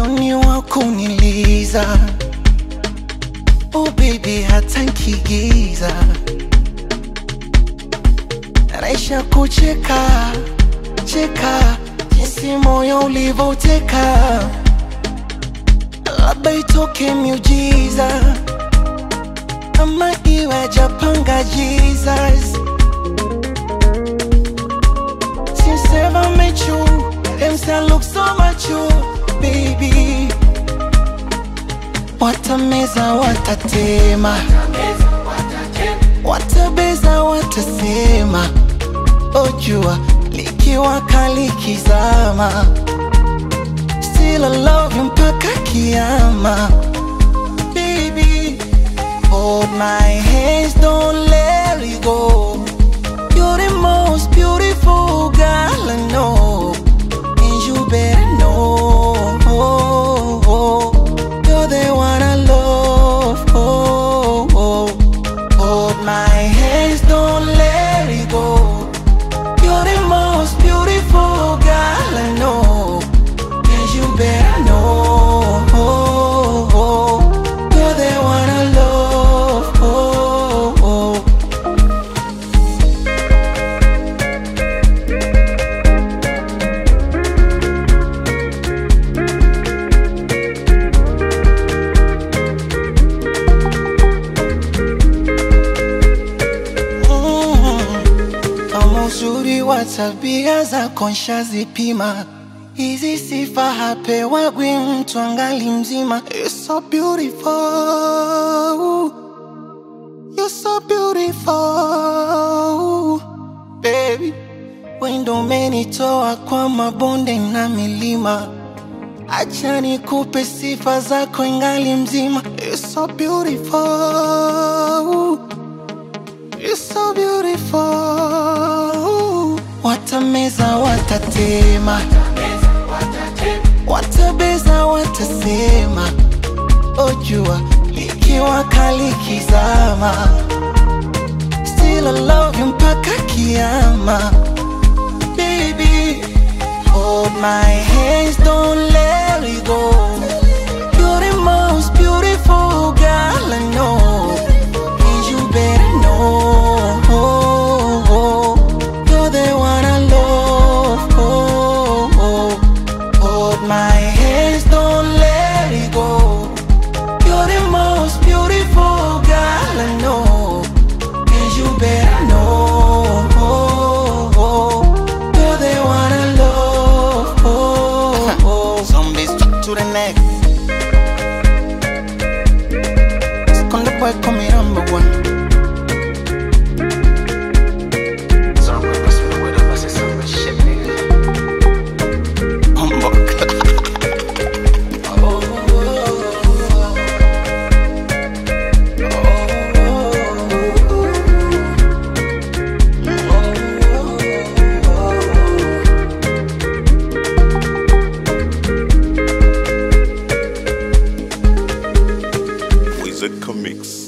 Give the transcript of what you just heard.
ni wa kuniliza oh baby hata nkigiza naisha kucheka cheka jinsi moyo ulivoteka labda itoke miujiza ama iwe japanga jesus Since ever met you, them say I look so much you, baby. Watameza, watatema, watabeza, watasema, ojua likiwa kali kizama, still I love you mpaka kiama, baby. Hold my hands, don't let it go. You're the most beautiful girl I know, and you better know. You're the one I love. Hold my hands, don't let it go. You're the most beautiful girl I know, and you better know. You're the one I love. Mm. Kama uzuri wa tabia zako nshazipima, hizi sifa hapewagwi mtu angali mzima. You're so beautiful, you're so beautiful baby. Wendo umenitoa kwa mabonde na milima, acha nikupe sifa zako ingali mzima. You're so beautiful You're so beautiful. Watameza, watatema, watabeza, watasema, ojua likiwa kali kizama, still I love you mpaka kiama, baby. Hold my hands, don't let it go. You're the most beautiful girl I know. And you better know You're the one I love Hold my hands, don't let it go You're the most beautiful girl I know And you better know You're the one I love Zombies stuck to the neck Esconde boy, come here, number one Humbug. Wizard Comics.